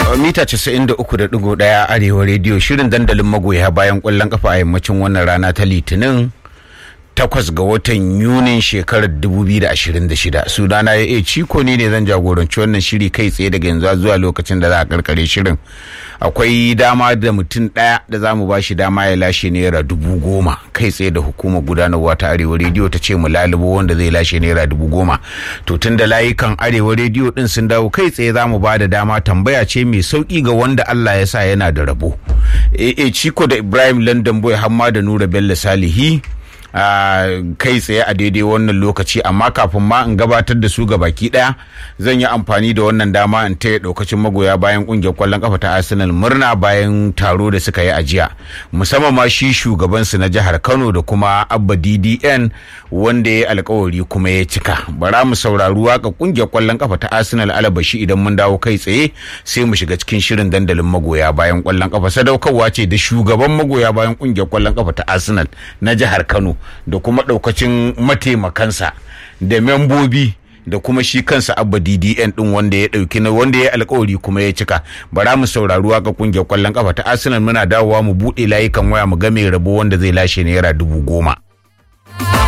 mita 93.1 arewa rediyo shirin dandalin magoya bayan kwallon kafa a yammacin wannan rana ta litinin takwas ga watan yunin shekarar 2026 sunana ya iya ciko ne ne zan jagoranci wannan shiri kai tsaye daga yanzu zuwa lokacin da za a karkare shirin akwai dama da mutum daya da za mu ba shi dama ya lashe naira dubu goma kai tsaye da hukumar gudanarwa ta arewa rediyo ta ce mu lalubo wanda zai lashe naira dubu goma to tun da layukan arewa rediyo din sun dawo kai tsaye za mu ba da dama tambaya ce mai sauki ga wanda allah ya sa yana da rabo e ciko da ibrahim london boy hamma da nura bello salihi Uh, kai tsaye a daidai wannan lokaci amma kafin ma in gabatar da su ga baki daya zan yi amfani da wannan dama in taya daukacin magoya bayan kungiyar kwallon kafa ta arsenal murna bayan taro da suka yi a jiya musamman ma shi shugabansu na jihar kano da kuma abba ddn wanda ya alkawari kuma ya cika bara mu saurari waka kungiyar kwallon kafa ta arsenal alabashi idan mun dawo kai tsaye sai mu shiga cikin shirin dandalin magoya bayan kwallon kafa sadaukarwa ce da shugaban magoya bayan kungiyar kwallon kafa ta arsenal na jihar kano da kuma ɗaukacin mataimakansa da membobi da kuma shi kansa abba ddn din wanda ya ɗauki na wanda ya alkawari kuma ya cika bara mu saurari waka kungiyar kwallon kafa ta arsenal muna dawowa mu buɗe layukan waya mu ga mai rabo wanda zai lashe naira dubu goma.